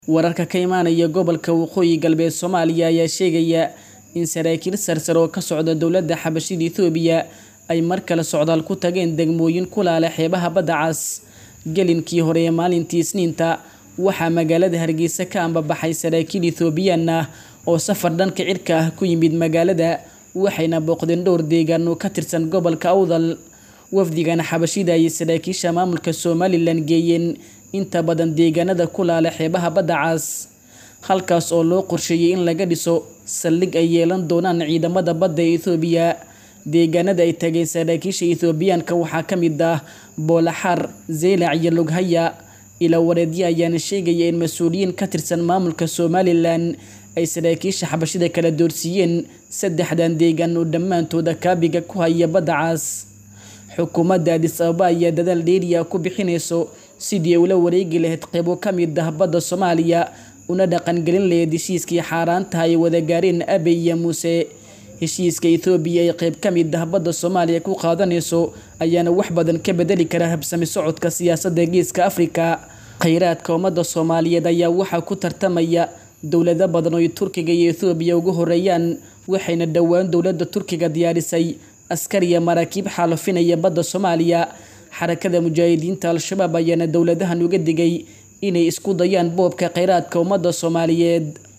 Wararka ka imaanaya gobolka Waqooyi Galbeed Soomaaliya ayaa sheegaya in saraakiil sarsare oo ka socda dowladda xabashida Itoobiya ay mar kale socdaal ku tageen degmooyin ku laala xeebaha badda cas. Gelinkii hore ee maalintii Isniinta, waxaa magaalada Hargeysa ka ambabaxay saraakiil Itoobiyaan ah oo safar dhanka cirka ah ku yimid magaalada, waxayna booqdeen dhowr deegaan oo ka tirsan gobolka Awdal. Wafdigan xabashida ayay saraakiisha maamulka Somalilan geeyeen inta badan deegaanada ku laala xeebaha badda cas, halkaas oo loo qorsheeyay in laga dhiso saldhig ay yeelan doonaan ciidamada badda ee Itoobiya. Deegaanada ay tageen saraakiisha Itoobiyaanka waxaa ka mid ah Boolaxaar, Zeylac iyo Loghaya. Ilaa-wareedyo ayaana sheegaya in mas'uuliyiin ka tirsan maamulka Somalilan ay saraakiisha xabashida kala doorsiiyeen saddexdan deegaan oo dhammaantood kaabiga ku haya badda cas. Xukuumadda Addis Ababa ayaa dadaal dheeri ah ku bixinaysa sidii ay ula wareegi lahayd qaybo ka mid ah badda Soomaaliya una dhaqangelin lahayd heshiiskii xaaraanta ah ee ay wada gaareen Abiy iyo Muuse. Heshiiska Itoobiya ay qayb ka mid ah badda Soomaaliya ku qaadanayso ayaana wax badan ka beddeli kara habsami socodka siyaasadda Geeska Afrika. Kheyraadka ummadda Soomaaliyeed ayaa waxaa ku tartamaya dowlado badan oo ay Turkiga iyo Itoobiya ugu horeeyaan, waxayna dhowaan dowladda Turkiga diyaarisay askar iyo maraakiib xaalufinaya badda Soomaaliya. Xarakada Mujaahidiinta Al-Shabaab ayaana dowladahan uga digay inay isku dayaan boobka kheyraadka ummadda Soomaaliyeed.